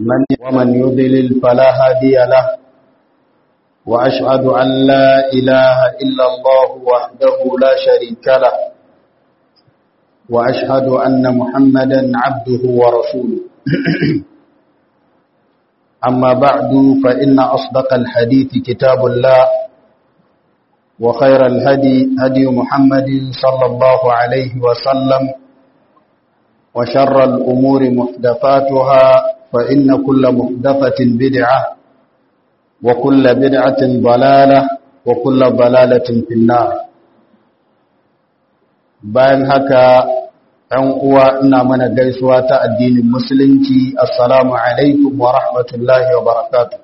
من ومن يضلل فلا هادي له وأشهد أن لا إله إلا الله وحده لا شريك له وأشهد أن محمدا عبده ورسوله أما بعد فإن أصدق الحديث كتاب الله وخير الهدي هدي محمد صلى الله عليه وسلم وشر الأمور محدثاتها فإن كل محدثة بدعة وكل بدعة ضلالة وكل ضلالة في النار bayan haka ‘yan uwa ina mana gaisuwa ta addinin musulunci assalamu alaikum wa rahmatullahi wa barakatu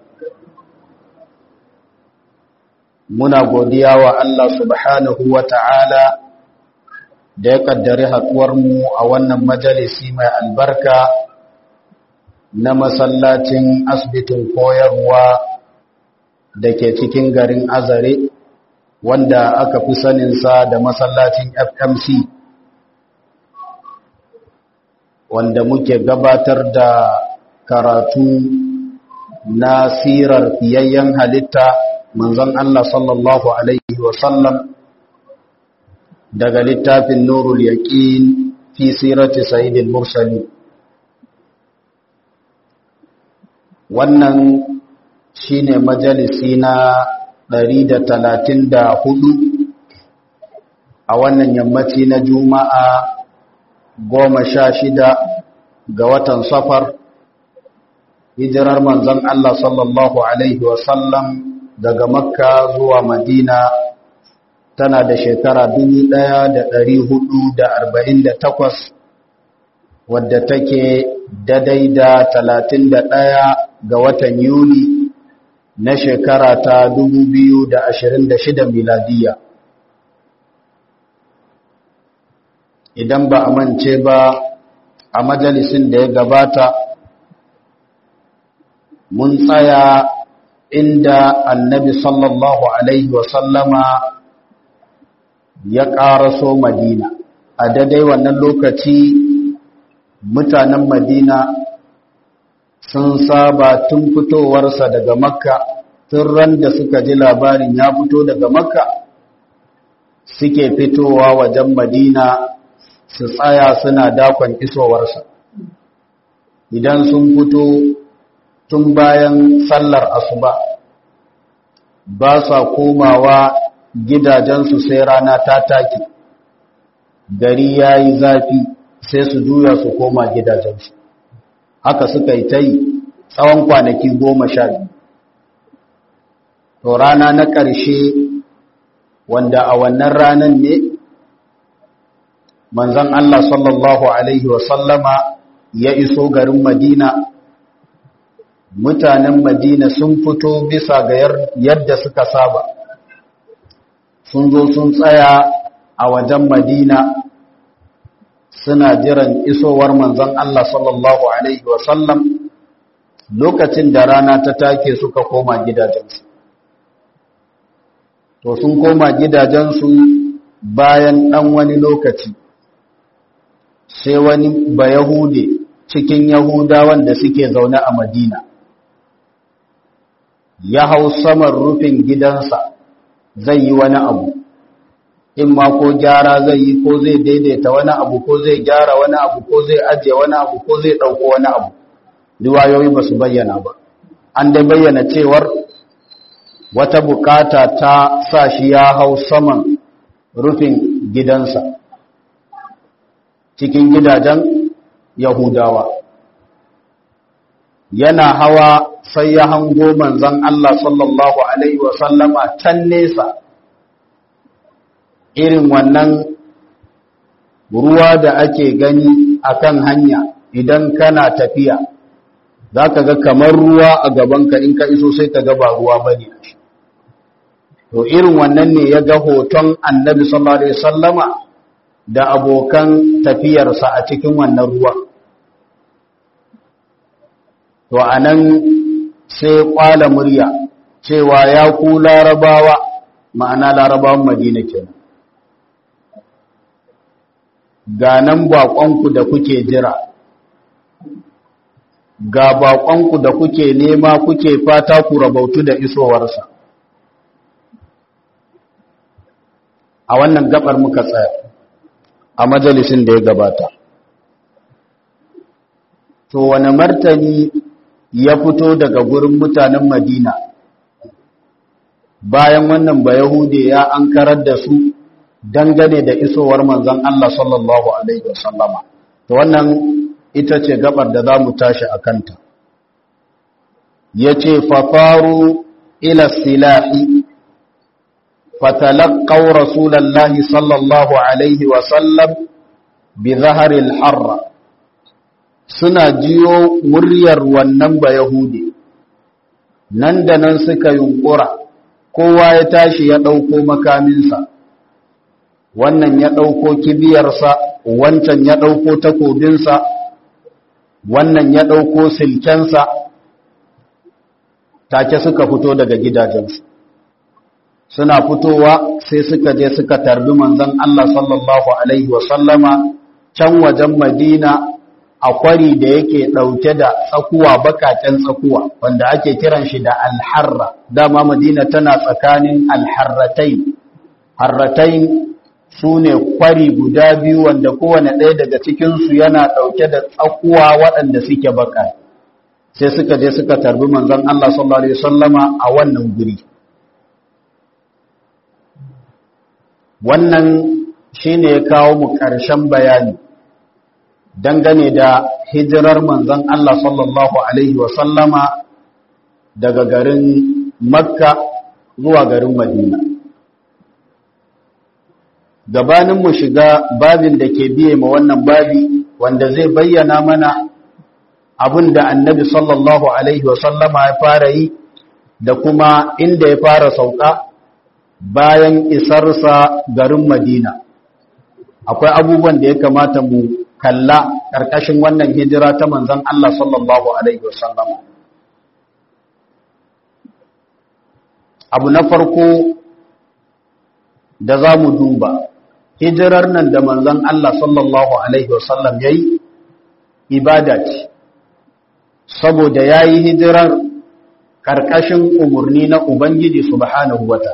muna godiya wa Allah subhanahu wa ta'ala da ya kaddari mu a wannan majalisi mai albarka na masallacin asibitin koyarwa da ke cikin garin azare wanda aka fi saninsa da masallacin fmc wanda muke gabatar da karatu na sirar fiyayyen halitta manzon Allah sallallahu Alaihi wasallam daga littafin nurul yaqin fi sirati sayyidil mursali wannan shine majalisi na 134 a wannan yammaci na juma'a goma sha shida ga watan safar hijirar manzon Allah sallallahu Alaihi wasallam daga makka zuwa madina tana da shekara takwas, wadda take dadai da talatin da ɗaya ga watan yuli na shekara ta shida miladiya idan ba a mance ba a majalisin da ya gabata mun tsaya inda annabi sallallahu alaihi wasallama ya ƙaraso madina a daidai wannan lokaci mutanen madina sun saba tun fitowarsa daga makka tun ran da suka ji labarin ya fito daga makka suke fitowa wajen madina su tsaya suna dakon isowarsa idan sun fito tun bayan sallar asuba ba sa komawa gidajensu sai rana ta take gari ya yi zafi sai su juya su koma gidajensu haka suka yi ta yi tsawon kwanaki goma sha biyu to rana na ƙarshe wanda a wannan ranar ne manzan Allah sallallahu Alaihi wasallama ya iso garin Madina mutanen Madina sun fito bisa ga yadda suka saba sun zo sun tsaya a wajen Madina suna jiran isowar manzon Allah sallallahu Alaihi wasallam lokacin da rana ta take suka koma gidajensu. To sun koma gidajensu bayan ɗan wani lokaci, sai wani ba Yahude cikin Yahudawan da suke zaune a Madina. Ya hau saman rufin gidansa zai yi wani abu. in ma ko gyara zai yi ko zai daidaita wani abu ko zai gyara wani abu ko zai ajiye wani abu ko zai ɗauko wani abu riwayoyi ba su bayyana ba an dai bayyana cewar wata bukata ta sa shi ya hau saman rufin gidansa cikin gidajen yahudawa yana hawa sai ya hango manzon Allah sallallahu alaihi wasallama can nesa irin wannan ruwa da ake gani akan hanya idan kana tafiya za ka ga kamar ruwa a gabanka in ka iso sai ka ga ba ruwa ba ne to irin wannan ne ya ga hoton annabi sallallahu alaihi sallama da abokan tafiyarsa a cikin wannan ruwa to anan sai kwala murya cewa ya ku larabawa ma'ana larabawan madina kenan ga nan baƙonku da kuke jira ga baƙonku da kuke nema kuke fata ku rabautu da isowarsa a wannan gabar muka tsaya a majalisin da ya gabata to wani martani ya fito daga gurin mutanen madina bayan wannan ba yahude ya ankarar da su dangane da isowar manzon Allah sallallahu alaihi wasallama to wannan ita ce gabar da za mu tashi a kanta ya ce fafaru ila silahi fatalakau rasulallahi sallallahu alaihi wasallam bi zaharil harra suna jiyo muryar wannan ba yahudi nan da nan suka yunkura kowa ya tashi ya ɗauko makaminsa wannan ya ɗauko kibiyarsa wancan ya ɗauko takobinsa wannan ya ɗauko silkensa take suka fito daga gidajensu suna fitowa sai suka je suka tarbi manzon Allah sallallahu alaihi wasallama can wajen Madina a kwari da yake ɗauke da tsakuwa bakaken tsakuwa wanda ake kiran shi da alharra dama Madina tana tsakanin alharratain harratain su ne kwari guda biyu wanda kowane ɗaya daga cikinsu yana ɗauke da tsakuwa waɗanda suke baka sai suka je suka tarbi manzon Allah sallallahu alaihi wasallama a wannan guri wannan shine ya kawo mu ƙarshen bayani dangane da hijirar manzon Allah sallallahu alaihi wasallama daga garin Makka zuwa garin Madina gabanin mu shiga babin da ke biye ma wannan babi wanda zai bayyana mana abin da annabi sallallahu alaihi wasallama ya fara yi da kuma inda ya fara sauka bayan isarsa garin madina akwai abubuwan da ya kamata mu kalla ƙarƙashin wannan hijira ta manzan Allah sallallahu alaihi wasallama abu na farko da za mu duba hijirar nan da manzon Allah sallallahu Alaihi wasallam ya yi ibada ce saboda ya yi hijirar ƙarƙashin umarni na Ubangiji subhanahu wata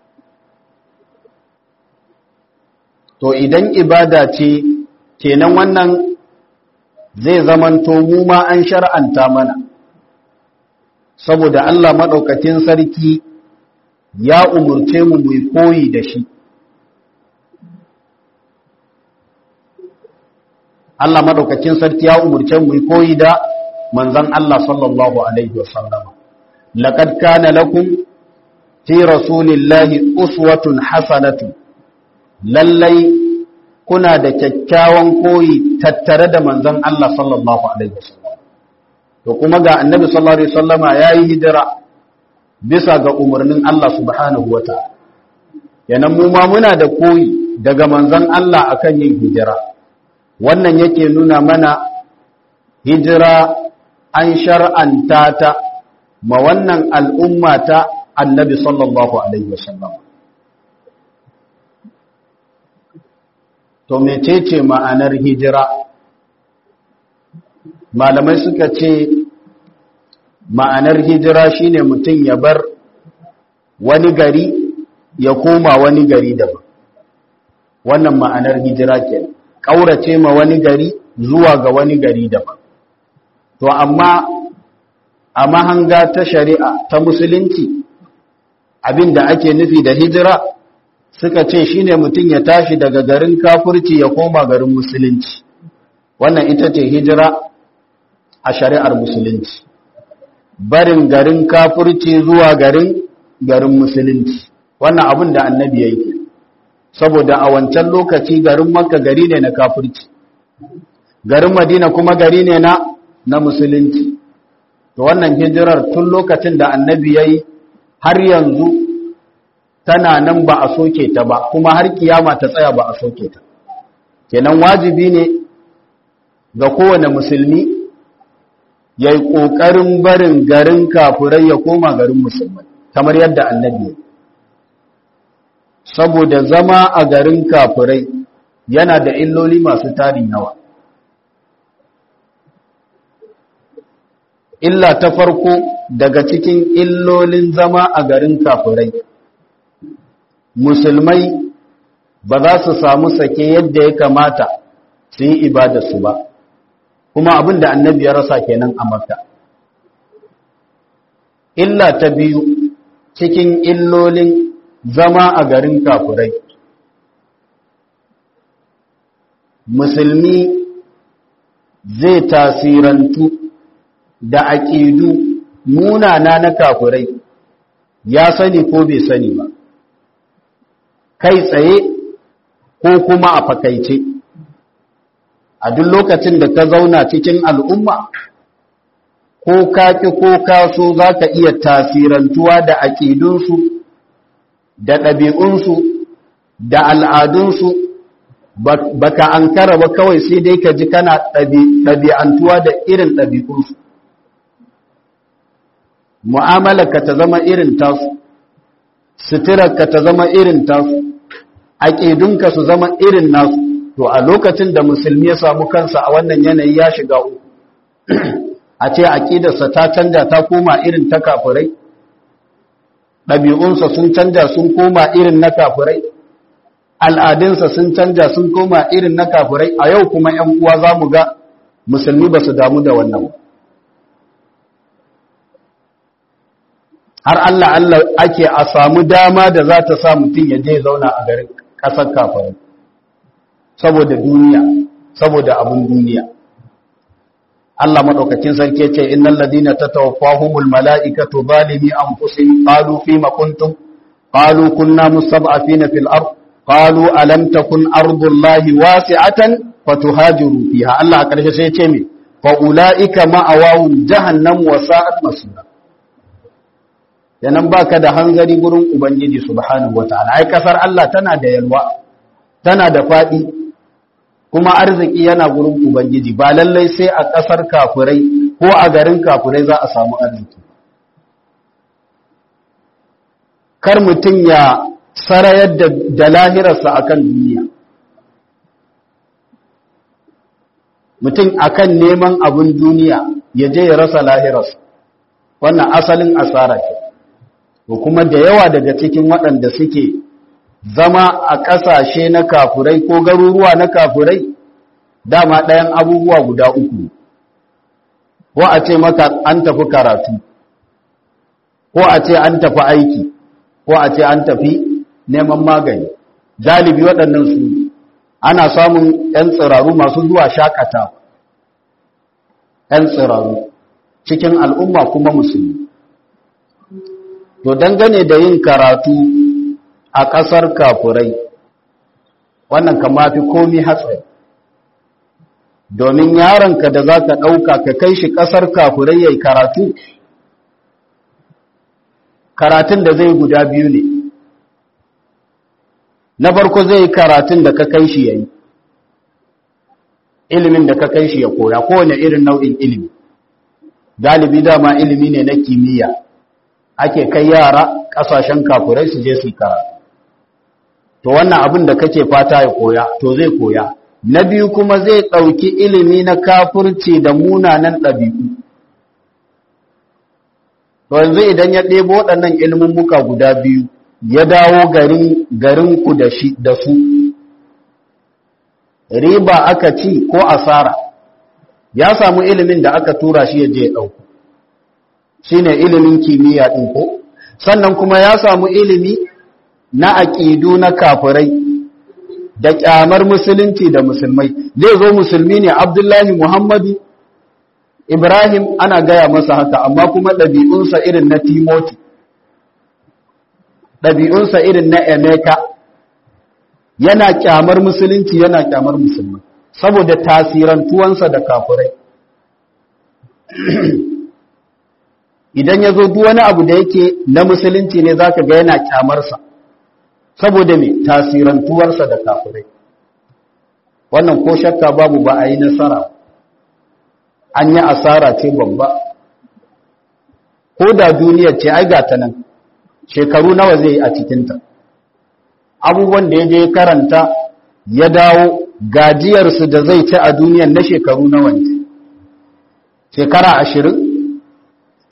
to idan ibada ce kenan wannan zai zamanto mu ma an shar'anta mana saboda Allah maɗaukakin sarki ya umurce mu mu koyi da shi Allah madaukakin sarki ya umurce mu koyi da manzon Allah sallallahu alaihi wasallam laqad kana lakum fi rasulillahi uswatun hasanatu lallai kuna da kyakkyawan koyi tattare da manzon Allah sallallahu alaihi wasallam to kuma ga annabi sallallahu alaihi wasallama yayi hijira bisa ga umarnin Allah subhanahu wataala yanan mu ma muna da koyi daga manzon Allah akan yin hijira wannan yake nuna mana hijira an shar'anta ta ma wannan al'umma ta annabi sallallahu alaihi wasallam to mecece ma'anar hijira malamai suka ce ma'anar hijira shine mutum ya bar wani gari ya koma wani gari daban wannan ma'anar hijira kenan ƙaurace ma wani gari zuwa ga wani gari daban to amma a mahanga ta shari'a ta musulunci abinda ake nufi da hijira suka ce shine mutum ya tashi daga garin kafurci ya koma garin musulunci wannan ita ce hijira a shari'ar musulunci barin garin kafurci zuwa garin garin musulunci wannan abin da annabi ya yi saboda a wancan lokaci garin makka gari ne na kafurci garin madina kuma gari ne na na musulunci to wannan hijirar tun lokacin da annabi ya yi har yanzu tana nan ba a soke ta ba kuma har kiyama ta tsaya ba a soke ta kenan wajibi ne ga kowane musulmi ya yi ƙoƙarin barin garin kafurai ya koma garin musulmai kamar yadda annabi saboda zama a garin kafurai yana da illoli masu tarin yawa illa ta farko daga cikin illolin zama a garin kafirai musulmai ba za su samu sake yadda ya kamata su yi ibadarsu ba kuma abin da annabi ya rasa kenan a makka illa ta biyu cikin illolin zama a garin kafirai musulmi zai tasirantu da aƙidu munana na kafirai ya sani ko bai sani ba kai tsaye ko kuma a fakaice a duk lokacin da ka zauna cikin al'umma ko kaki ko kaso za ka iya tasirantuwa da aƙidunsu da ɗabi'unsu da al'adunsu baka an kara ba kawai sai dai ka ji kana ɗabi'antuwa da irin ɗabi'unsu mu'amalarka ta zama irin tasu suturarka ta zama irin tasu aƙidunka su zama irin nasu to a lokacin da musulmi ya samu kansa a wannan yanayi ya shiga uku a ce aƙidarsa ta canja ta koma irin ta kafirai ɗabi'unsa sun canja sun koma irin na kafirai al'adunsa sun canja sun koma irin na kafirai a yau kuma ‘yan uwa za mu ga musulmi ba su damu da wannan har Allah Allah ake a samu dama da za ta sa mutum ya je zauna a garin ƙasar kafirai saboda duniya saboda abun duniya Allah madaukakin sarki ce innal ladina tatawaffahumul malaikatu zalimi anfusihim qalu fima kuntum qalu kunna mustad'afina fil ard qalu alam takun ardullahi wasi'atan fatuhajiru fiha Allah a karshe sai ya ce me fa ulaika ma'awahum jahannam wa sa'at masira yanan baka da hanzari gurin ubangiji subhanahu wataala ai kasar Allah tana da yalwa tana da fadi kuma arziki yana gurin ubangiji ba lallai sai a kasar kafirai ko a garin kafirai za a samu arziki kar mutum ya sarayar da, da lahirarsa akan duniya mutum akan neman abin duniya ya je ya rasa lahirarsa wannan asalin asara ce ko kuma da yawa daga cikin waɗanda suke zama a ƙasashe na kafurai ko garuruwa na kafurai dama ɗayan abubuwa guda uku ko a ce maka an tafi karatu ko a ce an tafi aiki ko a ce an tafi neman magani galibi waɗannan su ana samun 'yan tsiraru masu zuwa shakata 'yan tsiraru cikin al'umma kuma musulmi to dangane da yin karatu a ƙasar kafurai wannan kama fi komi hatsari domin yaronka da za ka ɗauka ka kai shi ƙasar kafurai ya karatu karatun da zai guda biyu ne na farko zai karatun da ka kai shi ya yi ilimin da ka kai shi ya koya kowane irin nau'in ilimi galibi dama ilimi ne na kimiyya ake kai yara ƙasashen kafurai su je su karatu to wannan abin da kake fata ya koya to zai koya na biyu kuma zai ɗauki ilimi na kafurci da munanan ɗabi'u to yanzu idan ya ɗebo waɗannan ilimin muka guda biyu ya dawo garin garinku da shi da su riba aka ci ko asara ya samu ilimin da aka tura shi ya je ya ɗauko shine ilimin kimiyya ɗin ko sannan kuma ya samu ilimi na aƙidu na kafirai da ƙyamar musulunci da musulmai zai zo musulmi ne abdullahi muhammadu ibrahim ana gaya masa haka amma kuma ɗabi'unsa irin na timoti ɗabi'unsa irin na emeka yana ƙyamar musulunci yana ƙyamar musulmai saboda tasirantuwansa da kafirai idan ya zo duk wani abu da yake na musulunci ne za ka ga yana kyamarsa saboda mai tasirantuwarsa da kafirai wannan ko shakka babu ba a yi nasara an yi asara ce babba ko da duniyar ce ai gata nan shekaru nawa zai yi a cikinta abubuwan da ya je karanta ya dawo gajiyarsu da zai ci a duniyar na shekaru nawa ne shekara ashirin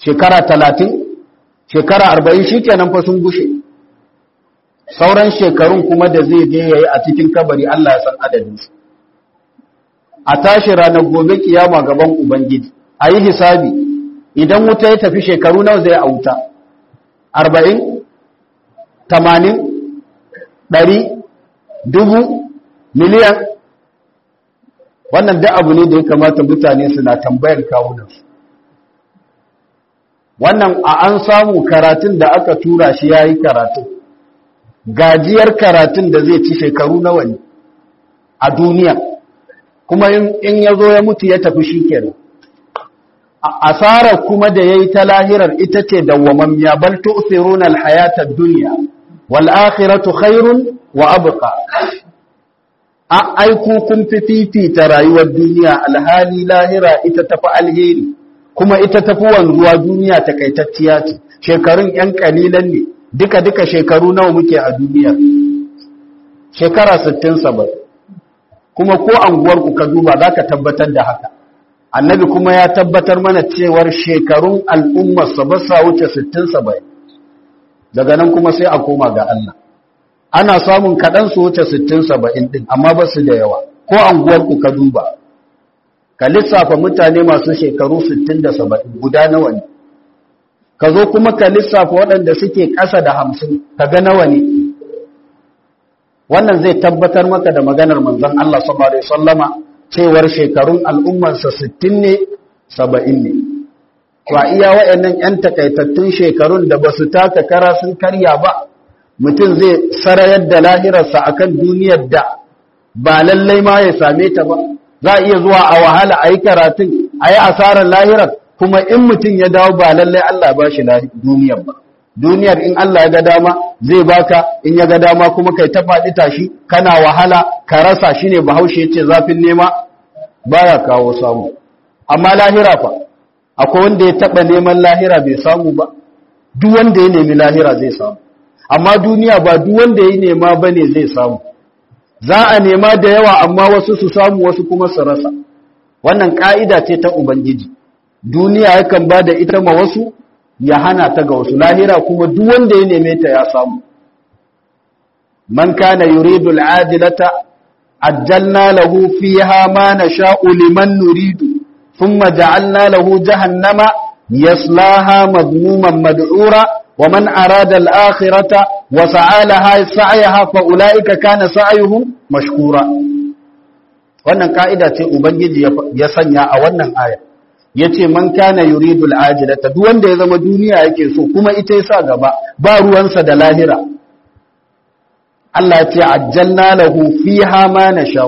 shekara talatin shekara arba'in shi kenan fa sun gushe sauran shekarun kuma da zai je ya yi a cikin kabari Allah ya san adadinsu a tashi ranar gobe kiyama gaban ubangiji a yi hisabi idan wuta ya tafi shekaru nawa zai a wuta arba'in tamanin ɗari dubu miliyan wannan da abu ne da ya kamata mutane suna tambayar kawunansu wannan a an samu karatun da aka tura shi ya yi karatun gajiyar karatun da zai ci shekaru nawa ne a duniya kuma in ya zo ya mutu ya tafi shi kenan asarar kuma da ya yi ta lahirar ita ce dawwamammiya bal tu'thiruna al-hayata ad-dunya wal akhiratu khairun wa abqa a aiku kun fi fifita rayuwar duniya alhali lahira ita tafi alheri kuma ita tafi wanzuwa duniya takaitacciya ce shekarun yan kalilan ne duka duka shekaru nawa muke a duniya shekara 60 70 kuma ko anguwar ku ka duba zaka tabbatar da haka annabi kuma ya tabbatar mana cewar shekarun al'ummar sa ba sa wuce 60 70 daga nan kuma sai a koma ga Allah ana samun kaɗan su wuce 60-70 ɗin amma ba su da yawa ko anguwarku ka duba ka lissafa mutane masu shekaru 60 da 70 guda nawa ne ka zo kuma ka lissafa waɗanda suke ƙasa da 50 ka ga nawa ne wannan zai tabbatar maka da maganar manzon Allah sallallahu alaihi wasallama cewar shekarun al'ummarsa 60 ne 70 ne ba iya waɗannan 'yan takaitattun shekarun da ba su taka kara sun karya ba mutum zai sarayar da lahirarsa a kan duniyar da ba lallai ma ya same ta ba za a iya zuwa a wahala a yi karatun a yi asarar lahirar kuma in mutum ya dawo ba lallai Allah ba shi duniyar ba duniyar in Allah ya ga dama zai baka in ya ga dama kuma kai ta faɗi tashi kana wahala ka rasa shi ne bahaushe ce zafin nema baya kawo samu amma lahira fa akwai wanda ya taɓa neman lahira bai samu ba duk wanda ya nemi lahira zai samu amma duniya ba duk wanda ya nema bane zai samu za a nema da yawa amma wasu su samu wasu kuma su rasa wannan ka'ida ce ta ubangiji duniya yakan ba da ita ma wasu ya hana ta ga wasu lahira kuma duk wanda ya neme ta ya samu man kana yuridu al'adilata ajjalna lahu fiha ma nasha'u liman nuridu thumma ja'alna lahu jahannama yaslaha madmuman mad'ura ومن أراد الآخرة وسعى لها سعيها فأولئك كان سعيهم مشكورا wannan ka'ida ce ubangiji ya sanya a wannan aya yace man kana yuridu al'ajilata duk wanda ya zama duniya yake so kuma ita yasa gaba ba ruwansa da lahira Allah ce ajjalna lahu fiha ma nasha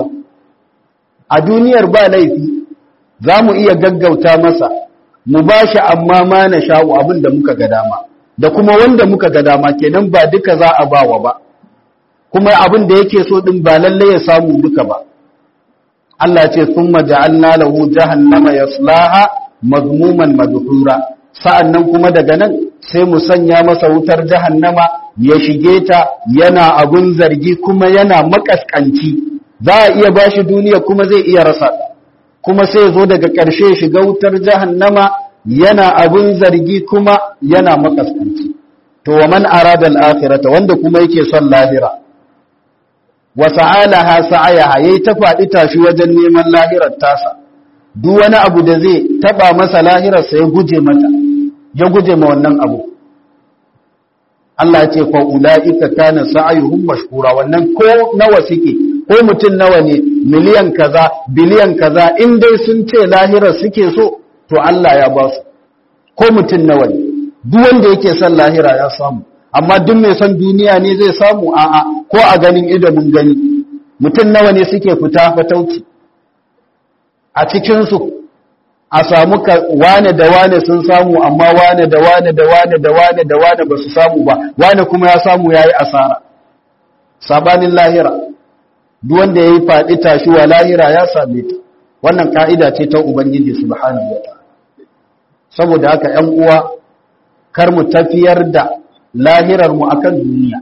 a duniyar ba laifi zamu iya gaggauta masa mu bashi amma ma nasha abin da muka ga dama da kuma wanda muka ga dama kenan ba duka za a bawa ba kuma abin da yake so din ba lalle ya samu duka ba Allah ce thumma ja'alna lahu jahannama yaslaha madmuman madhura sa'annan kuma daga nan sai mu sanya masa wutar jahannama ya shige ta yana abun zargi kuma yana makaskanci za a iya bashi duniya kuma zai iya rasa kuma sai zo daga ƙarshe shiga wutar jahannama yana abun zargi kuma yana makaskanci to wa man arada al-akhirata wanda kuma yake son lahira wa sa'alaha sa'ayaha yayi ta fadi tashi wajen neman lahirar tasa duk wani abu da zai taba masa lahirar sa ya guje mata ya guje ma wannan abu Allah ya ce fa ulaika kana sa'ayuhum mashkura wannan ko nawa suke ko mutun nawa ne miliyan kaza biliyan kaza in dai sun ce lahirar suke so to Allah ya ba su ko mutum nawa ne duk wanda yake son lahira ya samu amma duk mai son duniya ne zai samu a'a ko a ganin ido mun gani mutum nawa ne suke fita fatauci a cikin su a samu wane da wane sun samu amma wane da wane da wane da wane da wane ba su samu ba wane kuma ya samu yayi asara sabanin lahira duk wanda yayi faɗi tashi wa lahira ya same ta wannan ka'ida ce ta ubangiji subhanahu wataala saboda haka ‘yan uwa kar mu tafiyar da lahirarmu a kan duniya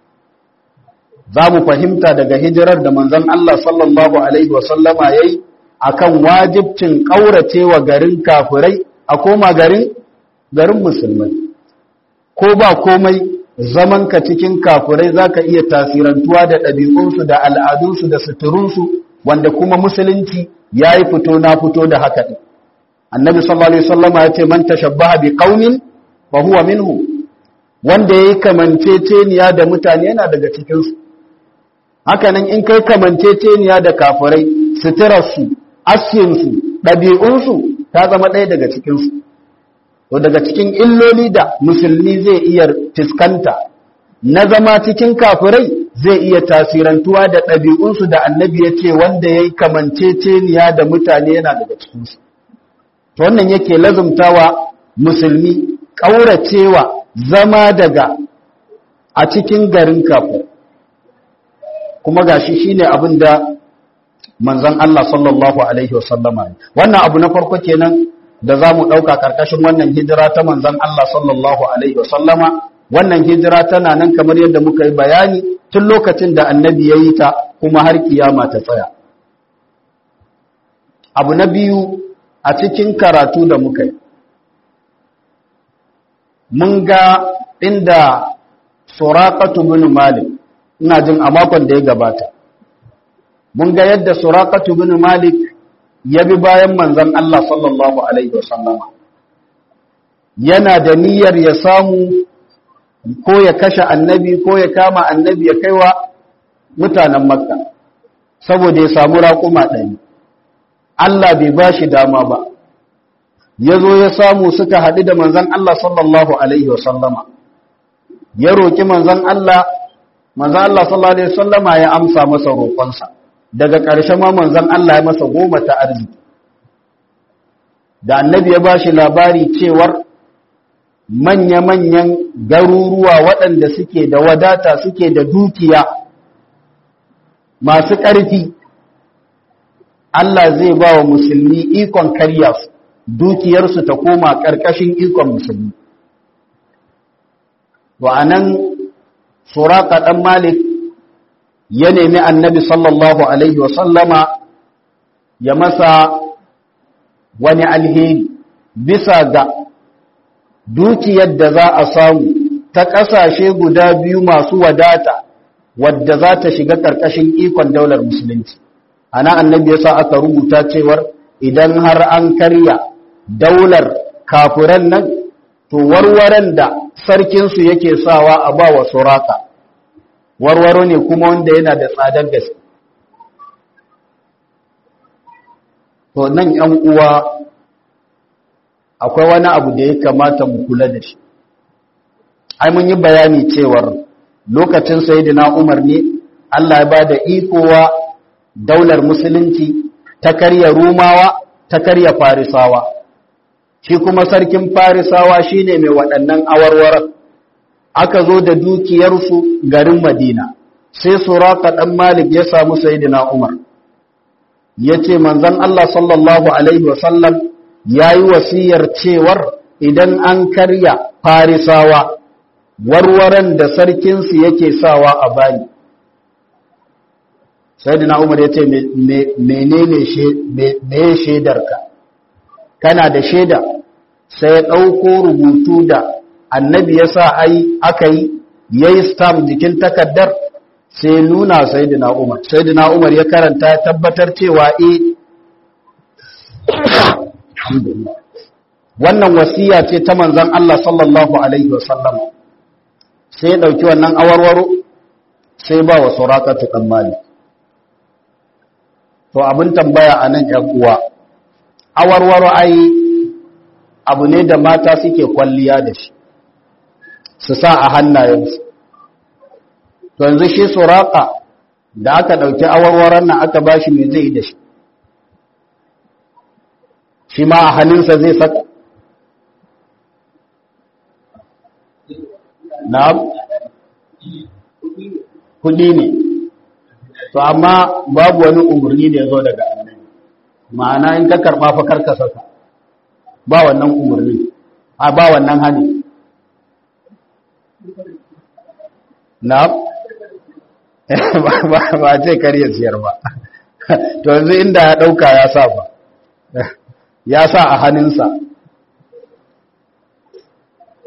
za mu fahimta daga hijirar da manzon Allah sallallahu Alaihi wasallama ya yi a kan wajibcin ƙaurace wa garin kafirai a koma garin garin musulmai ko ba komai zamanka cikin kafurai za ka iya tasirantuwa da ɗabi'unsu da al'adunsu da suturunsu wanda kuma musulunci ya yi fito na fito da haka ɗin annabi sallallahu alaihi wasallama ya ce man tashabbaha bi qaumin fa huwa minhu wanda yayi kamanceceniya da mutane yana daga cikin su haka nan in kai kamanceceniya da kafirai suturarsu askinsu ɗabi'unsu ta zama ɗaya daga cikin su to daga cikin illoli da musulmi zai iya fiskanta na zama cikin kafirai zai iya tasirantuwa da ɗabi'unsu da annabi ya ce wanda ya yi kamanceceniya da mutane yana daga cikinsu to wannan yake lazumtawa musulmi ƙauracewa zama daga a cikin garin kafin kuma gashi shine abin da manzon Allah sallallahu alaihi wasallama wannan abu na farko kenan da za mu ɗauka ƙarƙashin wannan hijira ta manzon Allah sallallahu alaihi wasallama wannan hijira tana nan kamar yadda muka yi bayani tun lokacin da annabi ya yi ta kuma har kiyama ta tsaya abu na biyu a cikin karatu da muka yi mun ga inda suraqatu bin malik ina jin a makon da ya gabata mun ga yadda suraqatu bin malik ya bi bayan manzon Allah sallallahu alaihi wasallama yana da niyyar ya samu ko ya kashe annabi ko ya kama annabi ya kaiwa mutanen makka saboda ya samu raƙuma ɗari Allah bai ba shi dama ba ya zo ya samu suka haɗu da manzan Allah sallallahu Alaihi wasallama ya roƙi manzan Allah manzan Allah sallallahu Alaihi wasallama ya amsa masa roƙonsa daga ƙarshe ma manzan Allah ya masa goma ta arziki da annabi ya ba shi labari cewar manya-manyan garuruwa waɗanda suke da wadata suke da dukiya masu ƙarfi Allah zai ba wa musulmi ikon karya su dukiyarsu ta koma ƙarƙashin ikon musulmi wa anan suraka ɗan malik ya nemi annabi sallallahu alaihi wasallama ya masa wani alheri bisa ga dukiyar da za a samu ta ƙasashe guda biyu masu wadata wadda za ta shiga ƙarƙashin ikon daular musulunci ana annabi yasa aka rubuta cewar idan har an karya daular kafiran nan to warwaran da sarkinsu yake sawa a ba wa suraka warwaro ne kuma wanda yana da tsadar gaske to nan yan uwa akwai wani abu da ya kamata mu kula da shi ai mun yi bayani cewar lokacin sayyidina Umar ne Allah ya bada ikowa daular musulunci ta karya Rumawa ta karya Farisawa shi kuma sarkin Farisawa shine mai waɗannan awarwar aka zo da dukiyarsu garin Madina sai Suraka dan Malik ya samu sayyidina Umar yace manzon Allah sallallahu alaihi wasallam yayi wasiyar cewar idan an karya Farisawa warwaran da sarkinsu yake sawa a bani sai dina umar ya ce menene me shaidarka kana da shaida sai ya ɗauko rubutu da annabi ya sa ai aka yi ya yi stamp jikin takardar sai nuna sai dina umar sai dina umar ya karanta ya tabbatar cewa e wannan wasiya ce ta manzan Allah sallallahu alaihi wasallam sai ya ɗauki wannan awarwaro sai ba wa surakatu ɗan mali to abin tambaya a nan uwa awarwaro ai abu ne da mata suke kwalliya da shi su sa a hannayensu to yanzu shi suraka da aka ɗauki awarwaron nan aka ba shi mai zai da shi shi ma a hannunsa zai saka na'am kudi ne to amma babu wani umarni da ya zo daga annabi ma'ana in ka karba fa karka saka ba wannan umarni a ba wannan hani na'am ba ce karya siyar ba to yanzu inda ya dauka ya sa ba ya sa a hannunsa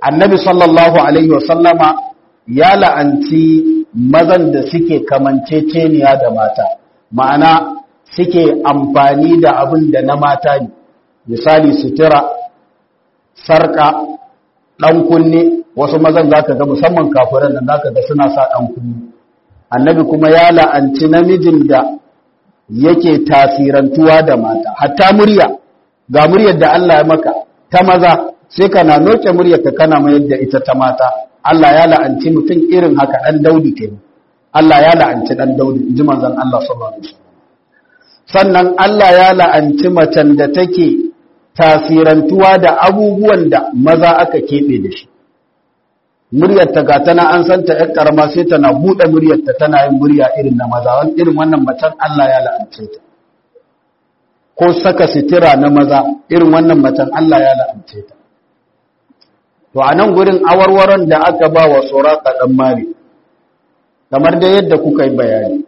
annabi sallallahu alaihi wasallama ya la'anci mazan da suke kamanceceniya da mata ma'ana suke amfani da abin da na mata ne misali sutura sarka ɗan kunne wasu mazan za ka ga musamman kafiran da za ka ga suna sa ɗan kunne annabi kuma ya la'anci namijin da yake tasirantuwa da mata hatta murya ga muryar da Allah ya maka ta maza sai kana noke muryar ka kana mayar da ita ta mata Allah ya la'anci mutum irin haka ɗan daudi ke Allah ya la'anci ɗan daudi ji manzon Allah sallallahu alaihi wasallam sannan Allah ya la'anci macen da take tasirantuwa da abubuwan da maza aka keɓe da shi muryarta ga tana an santa ‘yan ƙarama sai tana buɗe muryarta tana yin murya irin na maza wani irin wannan macen Allah ya la'ance ta ko saka sitira na maza irin wannan macen Allah ya la'ance ta to a nan gurin awarwaron da aka ba wa tsora ɗan mari kamar da yadda kuka yi bayani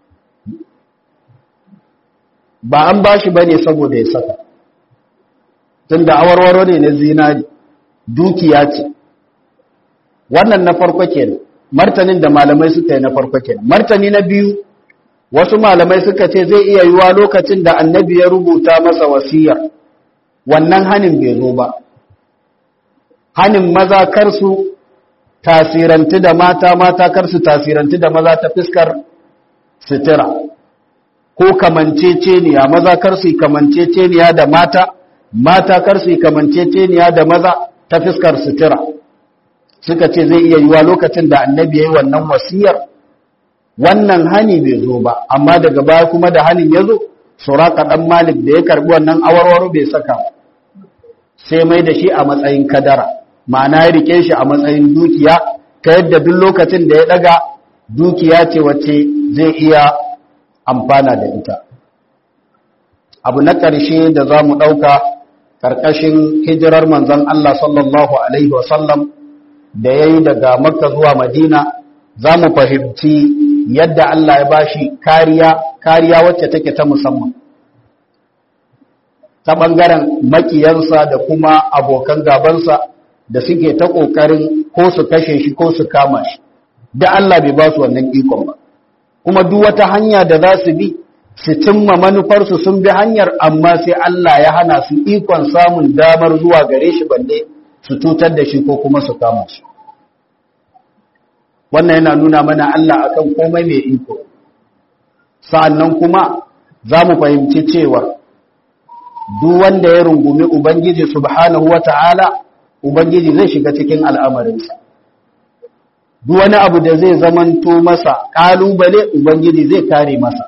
ba an ba shi ba ne saboda ya saka tunda awarwaro ne na zinari dukiya ce wannan na farko kenan martanin da malamai suka yi na farko kenan martani na biyu wasu malamai suka ce zai iya yiwa lokacin da annabi ya rubuta masa wasiya wannan hanin bai zo ba hanin maza kar su tasirantu da mata mata kar su tasirantu da maza ta fiskar sitira ko kamanceceniya maza kar su kamanceceniya da mata mata kar su kamanceceniya da maza ta fiskar sitira suka ce zai iya yiwa lokacin da annabi ya yi wannan wasiyar wannan hani bai zo ba amma daga baya kuma da hanin ya zo suraka ɗan malik da ya karbi wannan awarwaro bai saka sai mai da shi a matsayin kadara ma'ana ya rike shi a matsayin dukiya ta yadda duk lokacin da ya daga dukiya ce wacce zai iya amfana da ita abu na ƙarshe da za mu ɗauka ƙarƙashin hijirar manzon Allah sallallahu Alaihi wasallam da ya yi daga makka zuwa madina za mu fahimci yadda Allah ya bashi kariya kariya wacce take ta musamman ta ɓangaren makiyansa da kuma abokan gabansa da suke ta ƙoƙarin ko su kashe shi ko su kama shi da Allah bai ba su wannan ikon ba kuma duk wata hanya da za su bi su cimma manufarsu sun bi hanyar amma sai Allah ya hana su ikon samun damar zuwa gare shi balle su cutar da shi ko kuma su kama shi wannan yana nuna mana Allah akan komai mai iko sa'annan kuma za mu fahimci cewa duk wanda ya rungumi ubangiji subhanahu wata'ala ubangiji zai shiga cikin al'amarinsa duk wani abu da zai zamanto masa ƙalubale ubangiji zai kare masa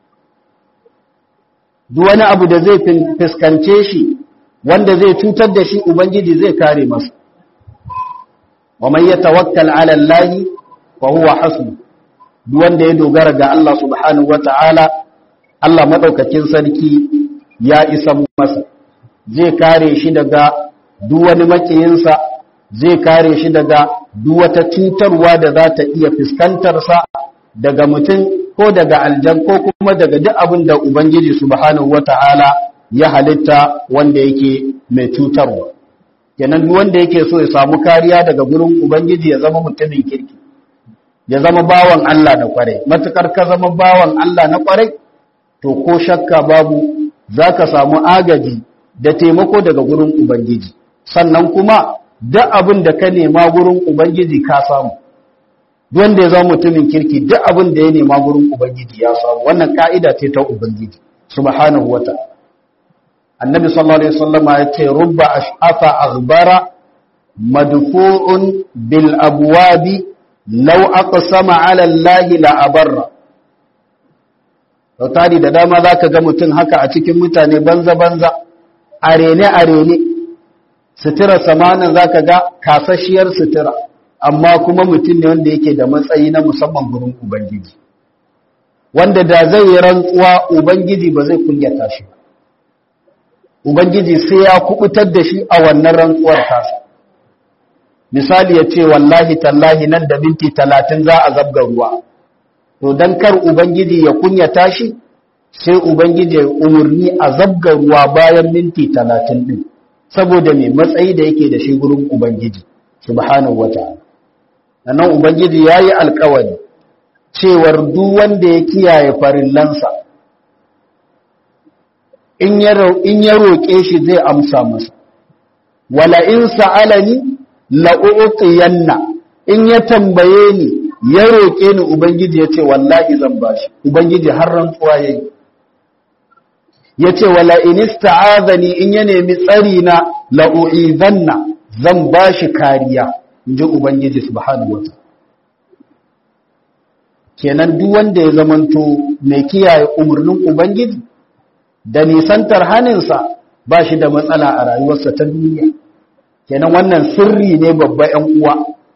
duk wani abu da zai fuskance shi wanda zai cutar da shi ubangiji zai kare masa wa man yatawakkal ala Allah fa huwa hasbu duk wanda ya dogara ga Allah subhanahu wataala Allah madaukakin sarki ya isa masa zai kare shi daga duk wani makiyinsa zai kare shi daga duk wata cutarwa da za ta iya fuskantar sa daga mutum ko daga aljan ko kuma daga duk abin da ubangiji subhanahu wataala ya halitta wanda yake mai cutarwa kenan duk wanda yake so ya samu kariya daga gurin ubangiji ya zama mutumin kirki ya zama bawan Allah na kwarai matukar ka zama bawan Allah na kwarai to ko shakka babu zaka samu agaji da taimako daga gurin ubangiji sannan kuma duk abin da ka nema gurin ubangiji ka samu duk wanda ya zama mutumin kirki duk abin da ya nema gurin ubangiji ya samu wannan ka'ida ce ta ubangiji subhanahu wataala annabi sallallahu alaihi wasallama ya ce rubba ash'afa aghbara madfu'un bil abwabi law aqsama ala allahi la abarra tari da dama zaka ga mutum haka a cikin mutane banza banza arene arene sutura samanin zaka ga kasashiyar sutura amma kuma mutum ne wanda yake da matsayi na musamman gurin ubangiji wanda da zai yi rantsuwa ubangiji ba zai kunyata shi ba Ubangiji sai ya kubutar da shi a wannan rantsuwar tasa. Misali ya ce, Wallahi tallahi nan da minti talatin za a zabga ruwa, to don kar Ubangiji ya kunyata shi, sai Ubangiji ya umarni a zabga ruwa bayan minti talatin ɗin, saboda mai matsayi da yake da shi gurin Ubangiji, subhanahu wata'ala nan ubangiji yayi alƙawari cewar duk wanda ya kiyaye farillansa in ya in ya roke shi zai amsa masa wala in sa'alani la u'tiyanna in ya tambaye ni ya roke ni ubangiji yace wallahi zan bashi ubangiji har rantsuwa yayi yace wala in ista'azani in ya nemi tsari na la u'izanna zan bashi kariya inji ubangiji subhanahu wataala kenan duk wanda ya zamanto mai kiyaye umarnin ubangiji da nisantar haninsa ba shi da matsala a rayuwarsa ta duniya kenan wannan sirri ne babba ‘yan uwa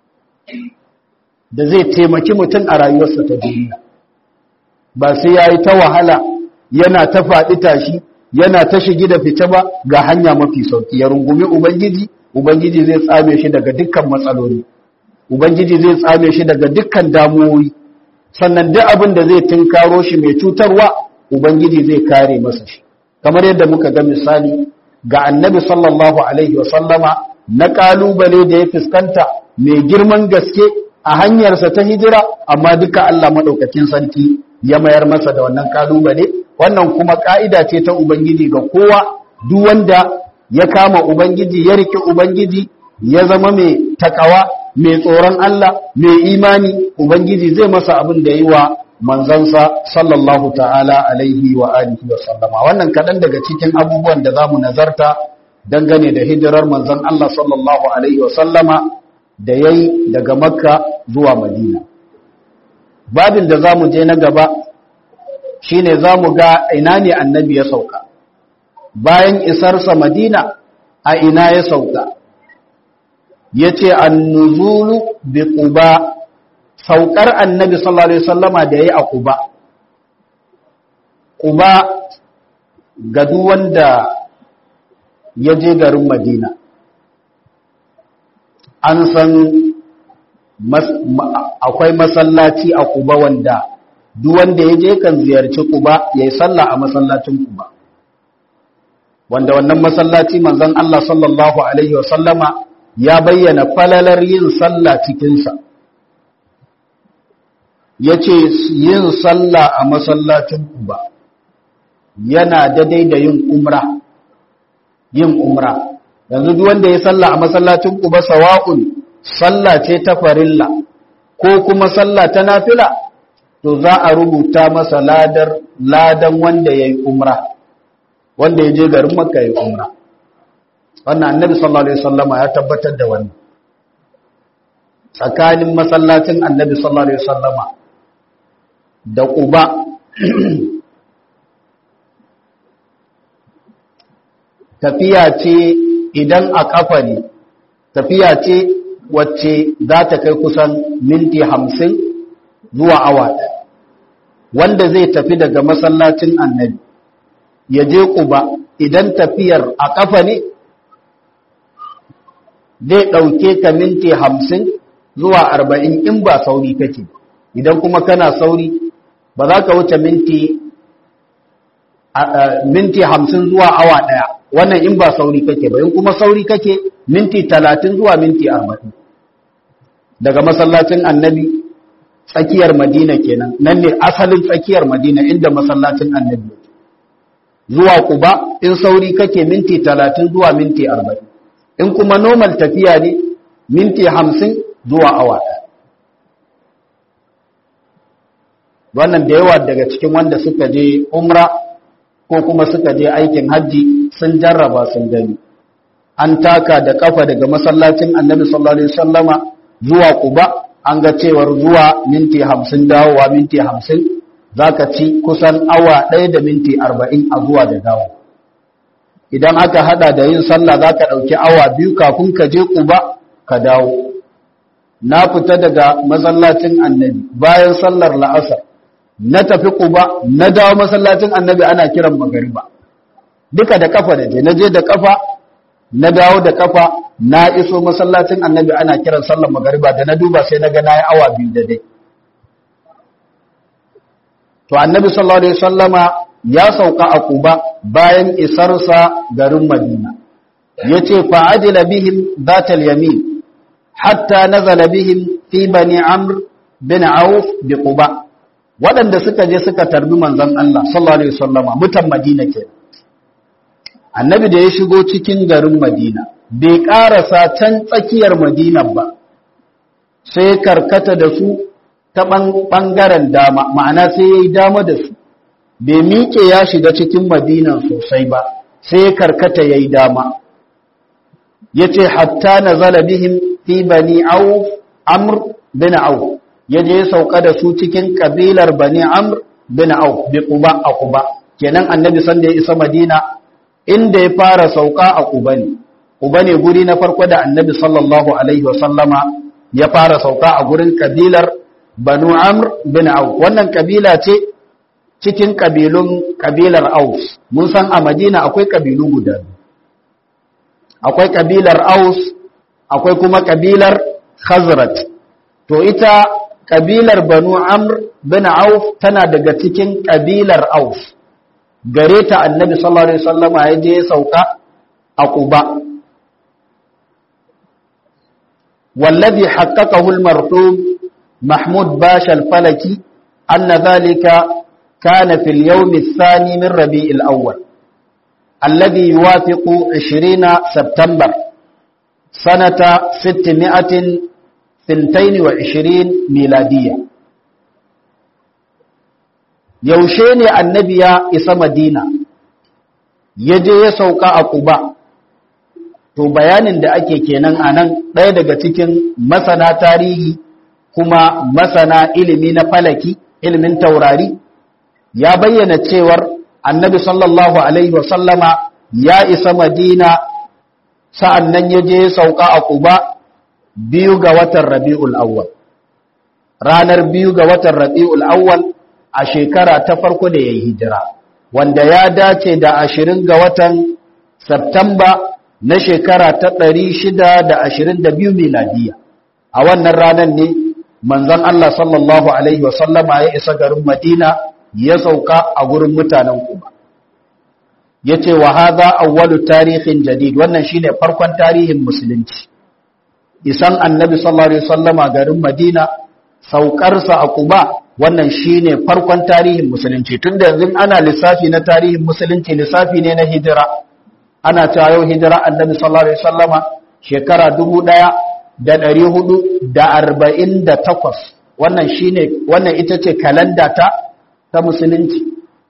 da zai taimaki mutum a rayuwarsa ta duniya ba sai ya yi ta wahala yana ta faɗi tashi yana ta shigi da fita ba ga hanya mafi sauki ya rungumi ubangiji ubangiji zai tsame shi daga dukkan matsaloli ubangiji zai tsame shi daga dukkan damuwoyi sannan duk abin da zai tunkaro shi mai cutarwa ubangiji zai kare masa shi kamar yadda muka ga misali ga annabi sallallahu alaihi wasallama na kalubale da ya fuskanta mai girman gaske a hanyarsa ta hijira amma duka Allah madaukakin sarki ya mayar masa da wannan kalubale wannan kuma ka'ida ce ta ubangiji ga kowa duk wanda ya kama ubangiji ya rike ubangiji ya zama mai takawa mai tsoron Allah mai imani ubangiji zai masa abin da yi wa manzansa sallallahu ta'ala alaihi wa alihi wa sallama wannan kaɗan daga cikin abubuwan da za mu nazarta dangane da hijirar manzan Allah sallallahu alaihi wa sallama da ya yi daga makka zuwa madina babin da za mu je na gaba shine za mu ga ina ne annabi ya sauka bayan isarsa madina a ina ya sauka ya ce annuzulu bi quba saukar annabi sallallahu alaihi wasallama da yayi a quba quba ga duk wanda ya je garin madina an san akwai masallaci a quba wanda duk wanda ya je kan ziyarci quba yayi sallah a masallacin quba wanda wannan masallaci manzon Allah sallallahu alaihi wasallama ya bayyana falalar yin sallah cikinsa ya ce yin sallah a masallacin kuba yana daidai da yin umra yin umra yanzu duk wanda ya sallah a masallacin kuba sawa'un sallah ce ta farilla ko kuma sallah ta nafila to za a rubuta masa ladar ladan wanda ya yi umra wanda ya je garin makka ya yi umra wannan annabi sallallahu alaihi wasallama ya tabbatar da wannan tsakanin masallacin annabi sallallahu alaihi wasallama da quba tafiya ce idan a kafa ne tafiya ce wacce za ta kai kusan minti hamsin zuwa awa ɗaya wanda zai tafi daga masallacin annabi ya je quba idan tafiyar a kafa ne zai ɗauke ka minti hamsin zuwa arba'in in ba sauri kake idan kuma kana sauri ba za ka wuce minti minti hamsin zuwa awa ɗaya wannan in ba sauri kake ba in kuma sauri kake minti talatin zuwa minti arba'in daga masallacin annabi tsakiyar madina kenan nan ne asalin tsakiyar madina inda masallacin annabi zuwa kuba in sauri kake minti talatin zuwa minti arba'in in kuma normal tafiya ne minti hamsin zuwa awa wannan da yawa daga cikin wanda suka je umra ko kuma suka je aikin hajji sun jarraba sun gani an taka da kafa daga masallacin annabi sallallahu alaihi wasallama zuwa kuba an ga cewar zuwa minti hamsin dawowa minti hamsin za ka ci kusan awa ɗaya da minti arba'in a zuwa da dawo idan aka hada da yin sallah za ka ɗauki awa biyu kafin ka je ƙuba ka dawo na fita daga masallacin annabi bayan sallar la'asar na tafi ƙuba na dawo masallacin annabi ana kiran magariba duka da kafa da je na je da kafa na dawo da kafa na iso masallacin annabi ana kiran sallar magariba da na duba sai na ga na yi awa biyu da dai to annabi sallallahu alaihi wasallama ya sauka a Quba bayan isarsa garin Madina yace fa ajila bihim zatal yamin hatta nazala bihim fi bani amr bin auf bi quba waɗanda suka je suka tarbi manzon Allah sallallahu alaihi wasallama mutan Madina ke annabi da ya shigo cikin garin Madina bai karasa can tsakiyar Madina ba sai karkata da su ta ɓangaren dama ma'ana sai ya yi dama da su bai miƙe ya shiga cikin madinan sosai ba sai ya karkata ya yi dama ya ce hatta na zalabihim fi bani auf amr bin auf ya je sauka da su cikin ƙabilar bani amr bin auf bi quba a quba kenan annabi sanda ya isa madina inda ya fara sauka a quba ne quba ne guri na farko da annabi sallallahu alaihi wa sallama ya fara sauka a gurin ƙabilar banu amr bin auf wannan kabila ce cikin kabilun kabilar aus mun san a madina akwai kabilu guda akwai kabilar aus akwai kuma kabilar khazrat to ita kabilar banu amr bin auf tana daga cikin kabilar aus gare ta annabi sallallahu alaihi wasallama ya je sauka a quba والذي حققه المرحوم محمود باشا الفلكي أن ذلك كان في اليوم الثاني من ربيع الأول الذي يوافق عشرين سبتمبر سنة ستمائة ثنتين وعشرين ميلادية يوشيني النبي إسا مدينة يجي يسوك أقبا to bayanin da ake kenan a nan ɗaya daga cikin masana tarihi kuma masana ilimi na falaki ilimin taurari ya bayyana cewar annabi sallallahu alaihi wasallama ya isa madina sa'an nan ya je sauka a kuba biyu ga watan rabi'ul awwal ranar biyu ga watan rabi'ul awwal a shekara ta farko da ya yi hijira wanda ya dace da ashirin ga watan Septamba na shekara ta ɗari shida da ashirin da biyu miladiya a wannan ranar ne manzon Allah sallallahu Alaihi wasallama ya isa garin Madina ya sauka a gurin mutanen Kuba. Ya ce wa haza awwalu tarihin jadid wannan shine farkon tarihin musulunci. Isan annabi sallallahu Alaihi wasallama garin Madina saukarsa a Kuba wannan shine farkon tarihin musulunci tun da yanzu ana lissafi na tarihin musulunci lissafi ne na hijira. ana cewa yau hijira annabi sallallahu alaihi wasallama shekara dubu ɗaya da ɗari hudu da arba'in da takwas wannan shine wannan ita ce kalanda ta ta musulunci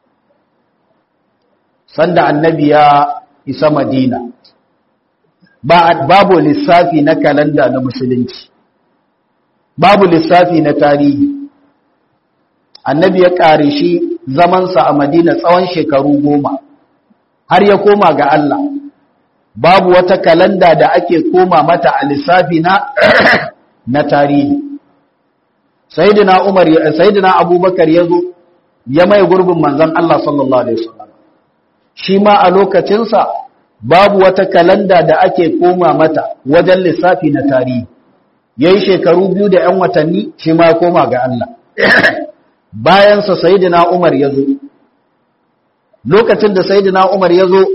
sanda annabi ya isa madina ba babu lissafi na kalanda na musulunci babu lissafi na tarihi annabi ya ƙare shi zamansa a madina tsawon shekaru goma har ya koma ga Allah babu wata kalanda da ake koma mata a lissafi na na tarihi sayyidina Umar sayyidina Abubakar yazo ya mai gurbin manzon Allah sallallahu alaihi wasallam shi ma a lokacin sa babu wata kalanda da ake koma mata wajen lissafi na tarihi yayi shekaru biyu da 'yan watanni shi ma ya koma ga Allah bayan sa sayyidina Umar yazo lokacin da sayyidina Umar ya zo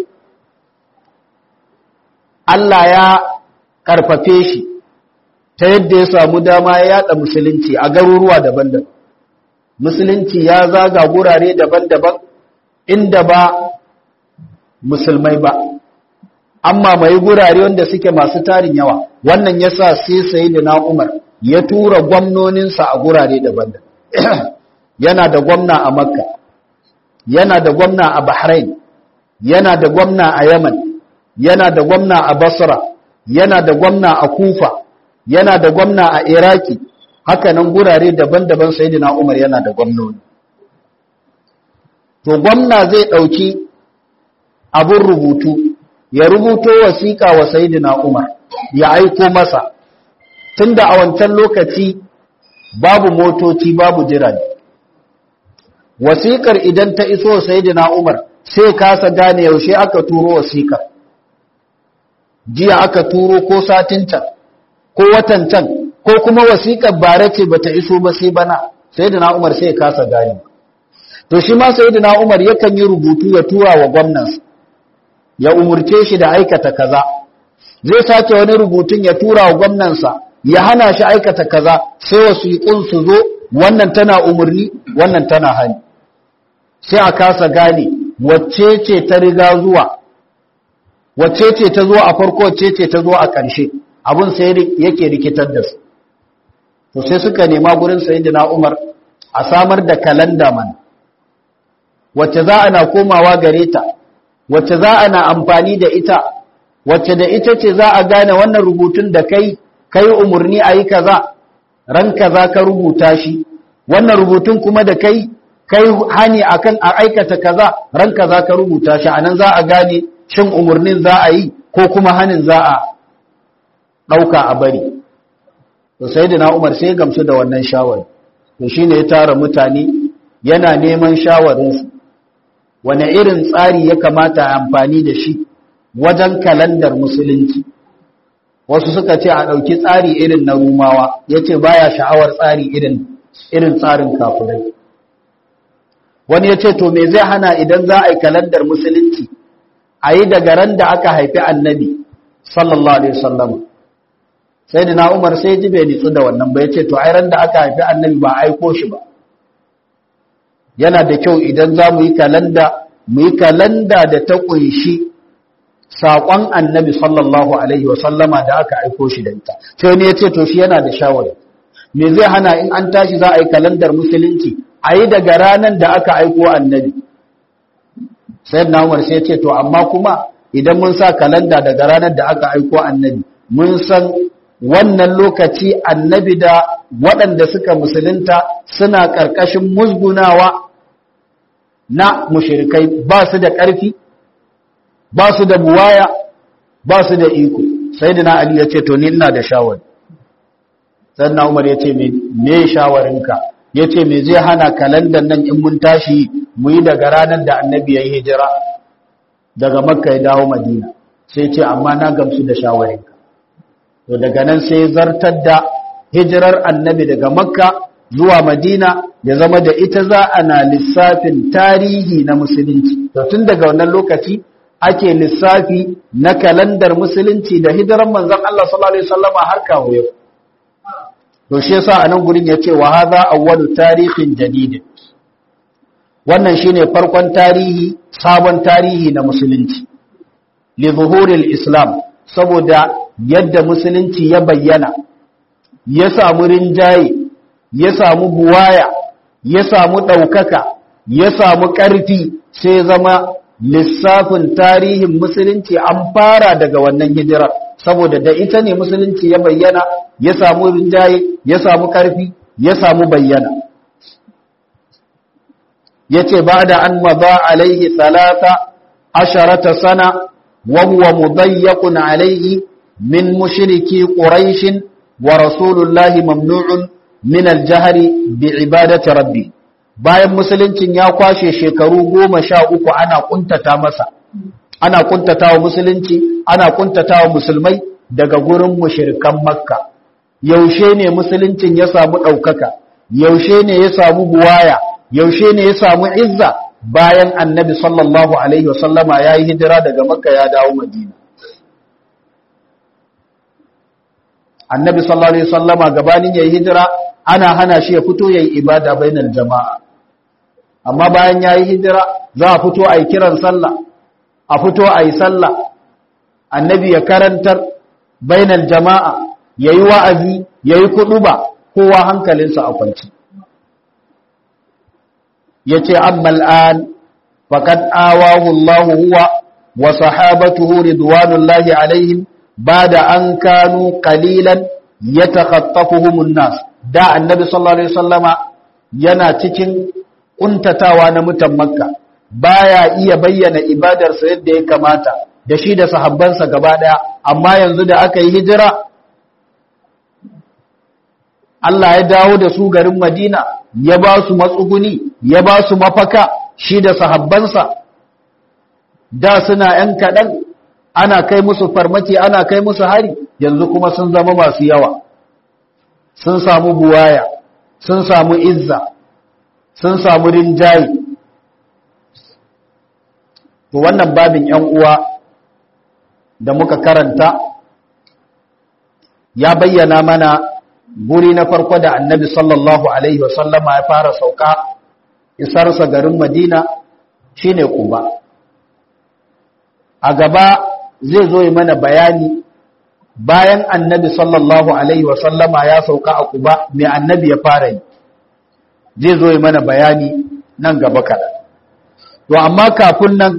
Allah ya karfafe shi ta yadda ya samu dama ya yada musulunci a garuruwa daban-daban musulunci ya zaga gurare daban-daban inda ba musulmai ba amma mai gurare wanda suke masu tarin yawa wannan yasa sai sayyidina Umar ya tura gwamnoninsa a gurare daban-daban yana da gwamna a Makka yana da gwamna a Bahrain, yana da gwamna a Yaman, yana da gwamna a Basra, yana da gwamna a Kufa, yana da gwamna a Iraki, haka nan gurare daban-daban Sayyidina Umar yana da gwamnoni. To gwamna zai ɗauki abin rubutu, ya rubuto wasiƙa wa Sayyidina Umar, ya aiko masa, tunda a wancan lokaci babu motoci babu jirage. wasiƙar idan ta iso sayyidina Umar sai kasa gane yaushe aka turo wasiƙar jiya aka turo ko satin can ko watan can ko kuma wasiƙar bare ce bata iso ba sai bana sayyidina Umar sai kasa gane to shi ma sayyidina Umar yakan yi rubutu ya tura wa gwamnansa ya umurce shi da aikata kaza zai sake wani rubutun ya tura wa gwamnansa ya hana shi aikata kaza sai wasiƙun su zo wannan tana umarni wannan tana hani sai a kasa gane wacce ce ta riga zuwa wacce ce ta zo a farko wacce ce ta zo a ƙarshe abin sai yake rikitar da su to sai suka nema gurin sayyidina Umar a samar da kalanda man wacce za ana komawa gare ta wacce za ana amfani da ita wacce da ita ce za a gane wannan rubutun da kai kai umurni ayi kaza ran kaza ka rubuta shi wannan rubutun kuma da kai kai hani akan a aikata kaza ran kaza ka rubuta shi anan za a gane shin umurnin za a yi ko kuma hanin za a dauka a bari to sayyidina Umar sai gamsu da wannan shawari to shine ya tara mutane yana neman shawarinsu wane irin tsari ya kamata a amfani da shi wajen kalandar musulunci wasu suka ce a ɗauki tsari irin na rumawa ya ce baya sha'awar tsari irin irin tsarin kafirai wani ya ce to me zai hana idan za a yi kalandar musulunci a yi daga ran da aka haifi annabi sallallahu alaihi wasallam sai da na umar sai ji bai nitsu da wannan ba ya ce to ai ran da aka haifi annabi ba aiko shi ba yana da kyau idan za mu yi kalanda mu yi kalanda da ta ƙunshi saƙon annabi sallallahu alaihi wasallama da aka aiko shi da ita sai wani ya ce to shi yana da shawari me zai hana in an tashi za a yi kalandar musulunci a yi daga ranar da aka aiko annabi sai na umar sai ce to amma kuma idan mun sa kalanda daga ranar da aka aiko annabi mun san wannan lokaci annabi da waɗanda suka musulunta suna ƙarƙashin musgunawa na mushirikai ba su da ƙarfi ba su da buwaya ba su da iko sai da na ali ya ce to ni ina da shawari sannan umar ya ce me shawarinka ya ce me zai hana kalandar nan in mun tashi mu yi daga ranar da annabi ya yi hijira daga makka ya dawo madina sai ce amma na gamsu da shawarinka to daga nan sai zartar da hijirar annabi daga makka zuwa madina ya zama da ita za a na lissafin tarihi na musulunci to tun daga wannan lokaci ake lissafi na kalandar musulunci da hijirar manzon Allah sallallahu alaihi wasallama har kawo yau to shi yasa anan gurin yace wa hadha awwalu tarihin jadid wannan shine farkon tarihi sabon tarihi na musulunci li zuhuril islam saboda yadda musulunci ya bayyana ya samu rinjaye ya samu buwaya ya samu ɗaukaka ya samu ƙarfi sai zama lissafin tarihin musulunci an fara daga wannan hijirar saboda da ita ne musulunci ya bayyana ya samu rinjaye ya samu ƙarfi ya samu bayyana ya ce ba da an maza alaihi talata asharata sana wa huwa mudayyaqun alaihi min mushriki quraishin wa rasulullahi mamnu'un min aljahri bi ibadati rabbi bayan musuluncin ya kwashe shekaru goma sha uku ana kuntata masa ana kuntata wa musulunci ana kuntata wa musulmai daga gurin mushirikan makka yaushe ne musuluncin ya samu ɗaukaka yaushe ne ya samu buwaya yaushe ne ya samu izza bayan annabi sallallahu alaihi wasallama ya yi hijira daga makka ya dawo madina annabi sallallahu alaihi wasallama gabanin ya yi hijira ana hana shi ya fito ya yi ibada bainal jama'a amma bayan ya yi hijira za a fito a yi kiran sallah a fito a yi sallah annabi ya karantar bainal jama'a ya yi wa'azi ya yi kuɗuba kowa hankalinsa a kwanci ya ce ammal an faƙad awahu Allah huwa wa sahabatuhu ridwanullahi alaihim ba da an kanu ƙalilan ya takhattafuhumun nas da annabi sallallahu alaihi wasallama yana cikin kuntatawa na mutan makka baya iya bayyana ibadarsa yadda ya kamata da shi da sahabbansa gaba daya amma yanzu da aka yi hijira Allah ya dawo da su garin Madina ya ba su matsuguni ya ba su mafaka shi da sahabbansa da suna ‘yan kaɗan ana kai musu farmaki ana kai musu hari yanzu kuma sun zama masu yawa sun samu buwaya sun samu izza sun samu rinjaye to wannan babin ‘yan uwa da muka karanta ya bayyana mana guri na farko da annabi sallallahu alaihi wasallama ya fara sauka isarsa garin madina shine kuba a gaba zai zo yi mana bayani bayan annabi sallallahu alaihi wasallama ya sauka a kuba mai annabi ya fara yi zai zo yi mana bayani nan gaba kaɗan to amma kafin nan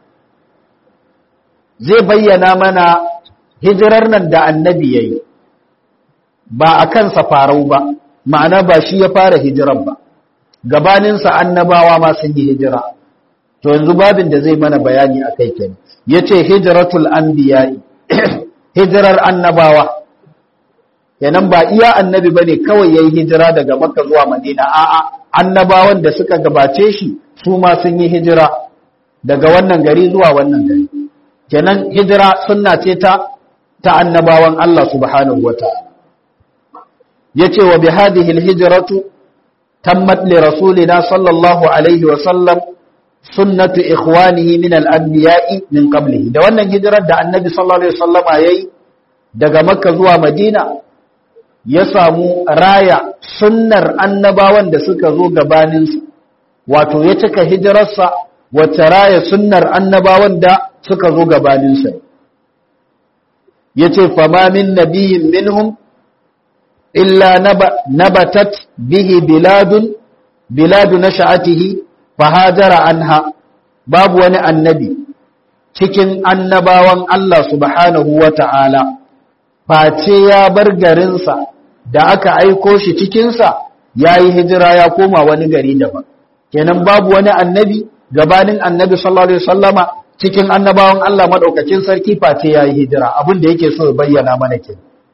zai bayyana mana hijirar nan da annabi ya yi ba a kansa farau ba ma'ana ba shi ya fara hijirar ba gabaninsa annabawa ma sun yi hijira to yanzu babin da zai mana bayani a kai kenan ya ce hijiratul anbiya'i hijirar annabawa kenan ba iya annabi ba ne kawai ya yi hijira daga makka zuwa madina a'a annabawan da suka gabace shi su ma sun yi hijira daga wannan gari zuwa wannan gari kenan hijira sunna ce ta ta annabawan Allah subhanahu wataala yace wa bihadhihi alhijratu tammat li rasulina sallallahu alaihi wa sallam sunnatu ikhwanihi min al-anbiya'i min qablihi da wannan hijirar da annabi sallallahu alaihi wasallama yayi daga makka zuwa madina ya samu raya sunnar annabawan da suka zo gabaninsa wato ya cika hijirarsa wacce raya sunnar annabawan da suka zo gabaninsa ya ce fama min nabiyin minhum illa nabatat bihi biladun biladu na sha'atihi fahajara anha babu wani annabi cikin annabawan Allah subhanahu wa ta'ala face ya bar garinsa da aka aiko shi cikinsa ya yi hijira ya koma wani gari daban kenan babu wani annabi gabanin annabi sallallahu alaihi wasallama cikin annabawan Allah madaukakin sarki face ya yi hijira abin da yake so ya bayyana mana ke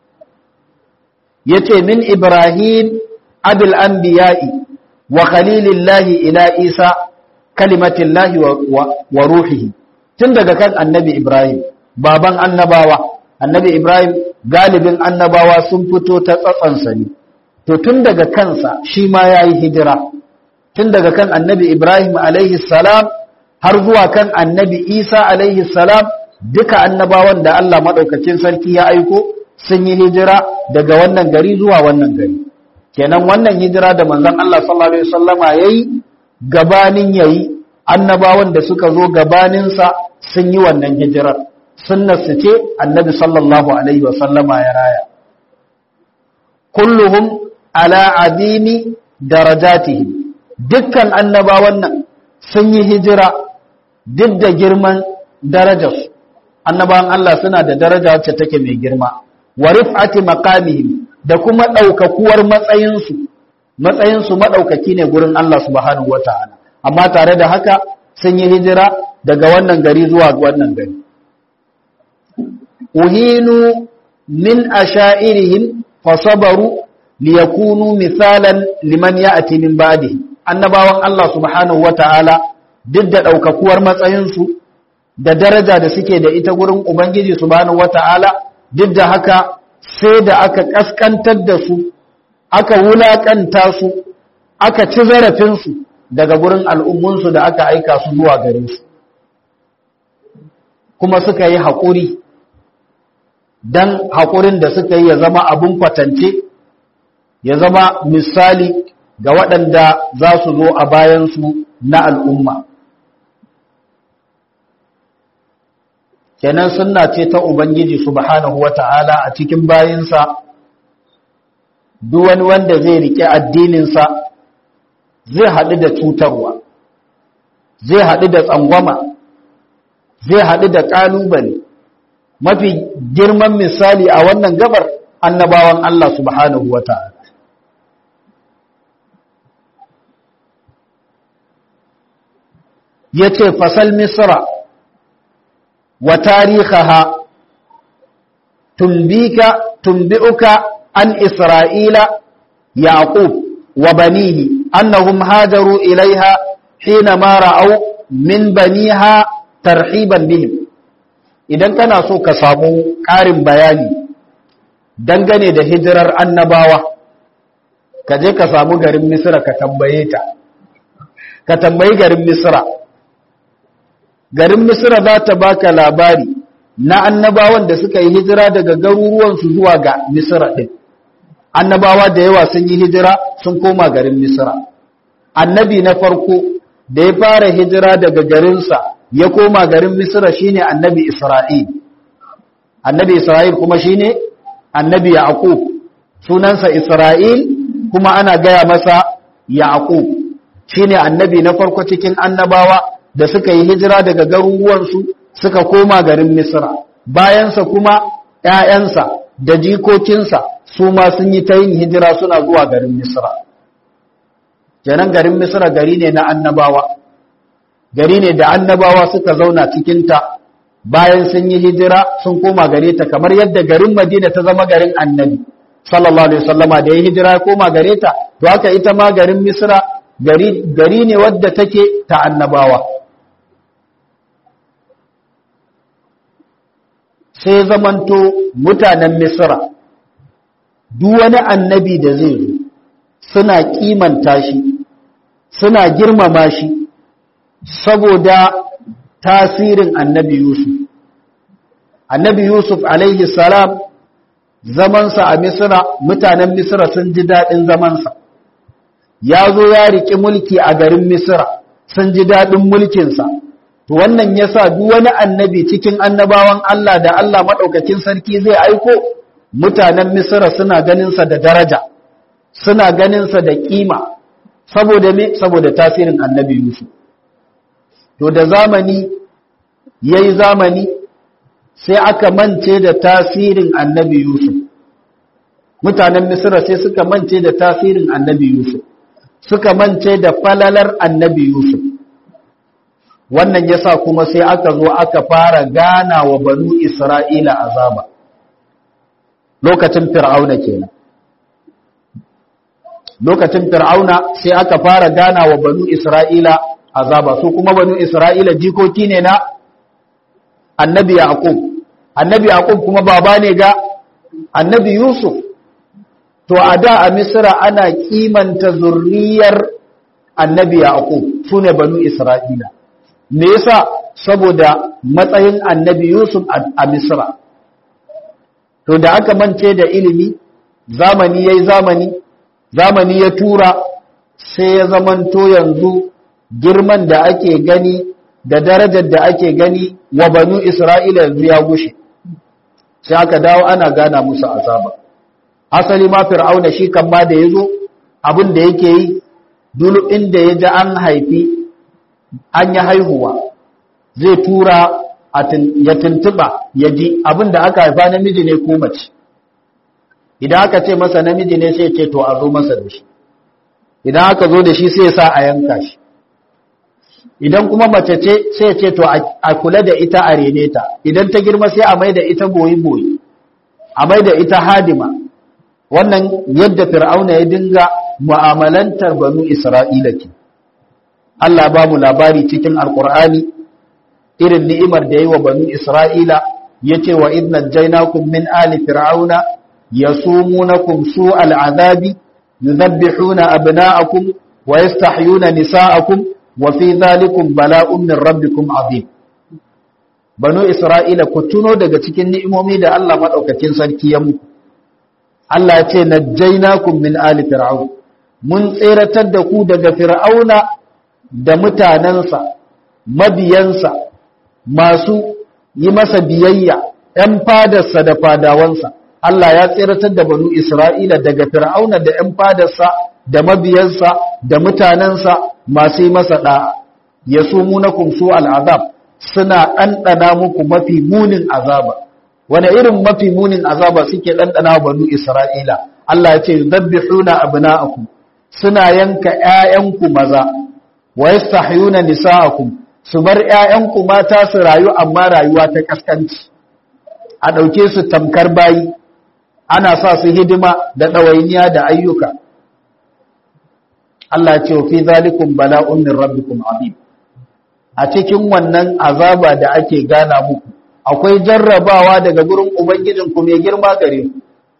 yace min ibrahim abul anbiya'i wa khalilillahi ila isa kalimatillahi wa ruhihi tun daga kan annabi ibrahim baban annabawa annabi ibrahim galibin annabawa sun fito ta tsatsansa ne to tun daga kansa shi ma ya yi hijira tun daga kan annabi ibrahim alaihi salam har zuwa kan annabi isa alaihi salam duka annabawan da allah maɗaukacin sarki ya aiko sun yi hijira daga wannan gari zuwa wannan gari kenan wannan hijira da manzon allah sallallahu alaihi wasallama yayi gabanin yayi annabawan da suka zo gabaninsa sun yi wannan hijirar sunnarsu ce annabi sallallahu alaihi wasallama ya raya kulluhum ala adini darajatihi dukkan annabawan nan sun yi hijira duk da girman darajarsu annabawan Allah suna da daraja wacce take mai girma wa rif'ati maqamihim da kuma daukakuwar matsayinsu matsayinsu madaukaki ne gurin Allah subhanahu wataala amma tare da haka sun yi hijira daga wannan gari zuwa wannan gari uhinu min ashairihim fasabaru liyakunu misalan liman ya'ti min ba'di annabawan Allah subhanahu wata'ala duk da daukakuwar matsayinsu da daraja da suke da ita gurin ubangiji subhanahu wata'ala duk da haka sai da aka kaskantar da su aka wulakanta su aka ci zarafin su daga gurin al'ummunsu da aka aika su zuwa gare su kuma suka yi haƙuri dan haƙurin da suka yi ya zama abun kwatance ya zama misali ga waɗanda za su zo a bayansu na al'umma. Kenan suna ce ta Ubangiji subhanahu wa ta'ala a cikin bayinsa, wani wanda zai riƙe addininsa zai haɗu da cutarwa, zai haɗu da tsangwama, zai haɗu da ƙalubale. Mafi girman misali a wannan gabar annabawan Allah subhanahu wa ta'ala. ya ce fasal misra wa tarihaha tumbika tumbi'uka an isra'ila yaqub wa banihi annahum hajaru ilaiha hina ma ra'aw min baniha tarhiban bihim idan kana so ka samu ƙarin bayani dangane da hijirar annabawa ka je ka samu garin misra ka tambaye ta ka tambayi garin misra garin misra za ta baka labari na annabawan da suka yi hijira daga garuruwansu zuwa ga misra ɗin annabawa da yawa sun yi hijira sun koma garin misra annabi na farko da ya fara hijira daga garinsa ya koma garin misra shine annabi isra'il annabi isra'il kuma shine annabi yaqub sunansa isra'il kuma ana gaya masa yaqub shine annabi na farko cikin annabawa da suka yi hijira daga garuruwansu suka koma garin misra bayansa kuma ƴaƴansa da jikokinsa su ma sun yi ta yin hijira suna zuwa garin misra kenan garin misra gari ne na annabawa gari ne da annabawa suka zauna cikinta bayan sun yi hijira sun koma gare ta kamar yadda garin madina ta zama garin annabi sallallahu alaihi wasallama da ya hijira ya koma gare ta to haka ita ma garin misra gari gari ne wadda take ta annabawa sai zamanto mutanen misra duk wani annabi da zai zo suna kimanta shi suna girmama shi saboda tasirin annabi Yusuf. Annabi Yusuf alaihi salam zamansa a Misra, mutanen Misra sun ji daɗin zamansa. Ya zo ya riƙi mulki a garin Misra, sun ji daɗin mulkinsa. To wannan ya sa duk wani annabi cikin annabawan Allah da Allah maɗaukakin sarki zai aiko, mutanen Misra suna ganinsa da daraja, suna ganinsa da ƙima, saboda me? Saboda tasirin annabi Yusuf. to da zamani ya yi zamani sai aka mance da tasirin annabi Yusuf mutanen misira sai suka mance da tasirin annabi Yusuf suka mance da falalar annabi Yusuf wannan yasa kuma sai aka zo aka fara gana wa banu Isra'ila azaba lokacin fir'auna kenan lokacin fir'auna sai aka fara gana wa banu Isra'ila azaba su kuma banu Isra'ila jikoki ne na annabi Yaqub annabi Yaqub kuma baba ne ga annabi Yusuf to a da a Misra ana kimanta zurriyar annabi Yaqub sune banu Isra'ila me yasa saboda matsayin annabi Yusuf a Misra to da aka mance da ilimi zamani yayi zamani zamani ya tura sai ya zamanto yanzu girman da ake gani da darajar da ake gani wa banu Isra'ila yanzu ya gushe sai aka dawo ana gana musu azaba asali ma fir'auna shi kan ma da yazo abin da yake yi dulu inda ya ji an haifi an yi haihuwa zai tura ya tuntuba ya ji abin da aka haifa namiji ne ko mace idan aka ce masa namiji ne sai ce to a zo masa da shi idan aka zo da shi sai sa a yanka shi idan kuma mace ce sai ce to a kula da ita a rene ta idan ta girma sai a mai da ita boyi-boyi a mai da ita hadima wannan yadda fir'auna ya dinga mu'amalantar banu isra'ila ke Allah ba mu labari cikin alkur'ani irin ni'imar da yi wa banu isra'ila ya ce wa idna jainakum min ali fir'auna yasumunakum su'al azabi yuzabbihuna abna'akum wa yastahyuna nisa'akum wa fi dhalikum bala'un min rabbikum azim banu isra'ila ku tuno daga cikin ni'imomi da Allah madaukakin sarki ya muku Allah ya ce najjaynakum min ali fir'aun mun tseratar da ku daga fir'auna da mutanansa mabiyansa masu yi masa biyayya ‘yan fadarsa da fadawansa Allah ya tseratar da banu Isra'ila daga fir'auna da ‘yan fadarsa da mabiyansa da mutanensa masu yi masa ɗa'a ya su munakun su al'azab suna ɗanɗana muku mafi munin azaba wane irin mafi munin azaba suke ɗanɗana banu Isra'ila Allah ya ce zabbi huna abina'akum suna yanka ‘ya'yanku maza wa yastahyuna nisa'akum su bar ‘ya'yanku mata su rayu amma rayuwa ta ƙasƙanci, a ɗauke su tamkar bayi, ana sa su hidima da ɗawainiya da ayyuka. Allah ce, fi zalikun bala'un min rabbikum abin. A cikin wannan azaba da ake gana muku, akwai jarrabawa daga gurin Ubangijinku mai girma gare ku.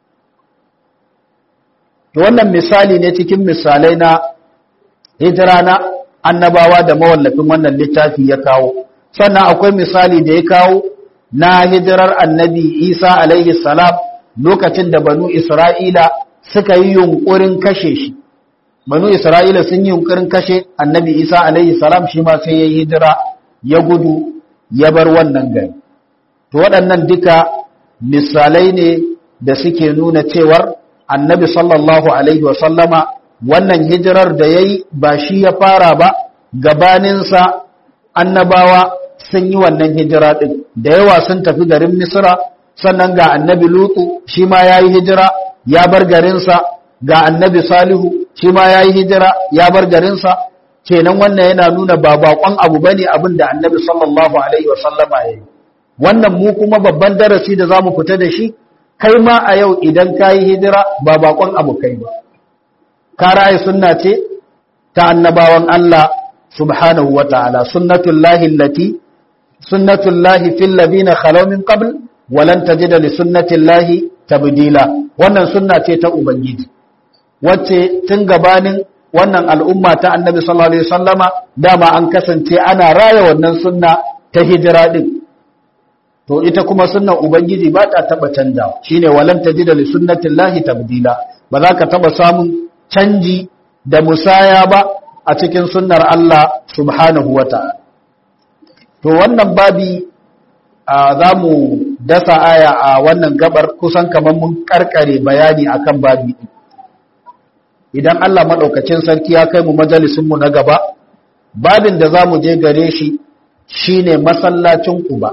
Wannan misali ne cikin misalai na hijira na annabawa da mawallafin wannan littafi ya kawo sannan akwai misali da ya kawo na hijirar annabi isa alaihi salam lokacin da banu isra'ila suka yi yunkurin kashe shi banu isra'ila sun yi yunkurin kashe annabi isa alaihi salam shi ma sai ya hijira ya gudu ya bar wannan gari to waɗannan duka misalai ne da suke nuna cewar annabi sallallahu alaihi wasallama wannan hijirar da ya yi ba shi ya fara ba gabaninsa annabawa sun yi wannan hijira ɗin da yawa sun tafi garin misra sannan ga annabi lutu shi ma ya yi hijira ya bar garinsa ga annabi salihu shi ma ya yi hijira ya bar garinsa kenan wannan yana nuna ba bakon abu bane abin da annabi sallallahu alaihi wasallama ya yi wannan mu kuma babban darasi da za mu fita da shi kai ma a yau idan ka yi hijira ba bakon abu kai ba ka ra'ayi sunna ce ta annabawan Allah subhanahu wa ta'ala sunnatullahi allati sunnatullahi fil ladina khalaw min qabl wa lan tajida li sunnatillahi tabdila wannan sunna ce ta ubangiji wacce tun gabanin wannan al'umma ta annabi sallallahu alaihi wasallama dama an kasance ana raya wannan sunna ta hijira din to ita kuma sunnan ubangiji ba ta taba canjawa shine walan tajida li sunnatillahi tabdila ba za ka taba samun canji da musaya ba a cikin sunnar Allah subhanahu wata'ala to wannan babi za mu dasa aya a wannan gabar kusan kamar mun karkare bayani akan babi idan Allah madaukakin sarki ya kai mu majalisin mu na gaba babin da za mu je gare shi shine masallacin Quba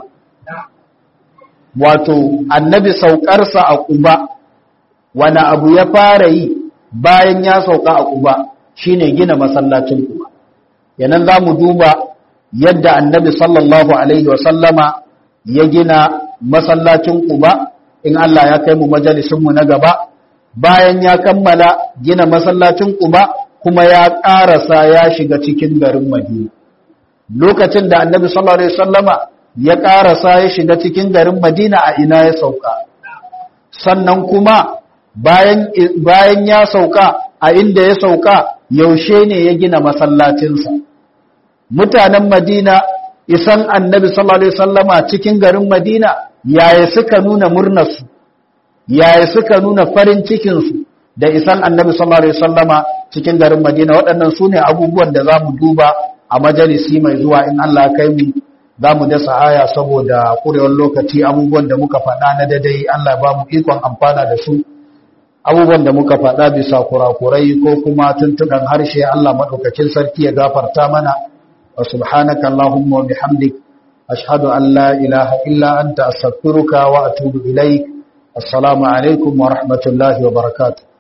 wato annabi saukarsa a Quba wani abu ya fara yi bayan ya sauka a Quba shine gina masallacin Quba yanan zamu duba yadda annabi sallallahu alaihi wa sallama ya gina masallacin Quba in Allah ya kai mu majalisin mu na gaba bayan ya kammala gina masallacin Quba kuma ya ƙarasa ya shiga cikin garin Madina lokacin da annabi sallallahu alaihi wasallama ya ƙarasa ya shiga cikin garin Madina a ina ya sauka sannan kuma bayan bayan ya sauka a inda ya sauka yaushe ne ya gina masallacinsa mutanen Madina isan annabi sallallahu alaihi wasallama cikin garin Madina yaya suka nuna murnarsu yaya suka nuna farin cikinsu da isan annabi sallallahu alaihi wasallama cikin garin Madina waɗannan su ne abubuwan da za mu duba a majalisi mai zuwa in Allah kai mu za mu dasa aya saboda ƙurewar lokaci abubuwan da muka faɗa na dadai Allah ba mu ikon amfana da su abubuwan da muka faɗa bisa kurakurai ko kuma tuntuɗan harshe Allah maɗaukakin sarki ya gafarta mana wa subhanaka Allahumma wa bihamdik ashhadu an la ilaha illa anta astaghfiruka wa atubu ilaik assalamu alaikum wa rahmatullahi wa barakatuh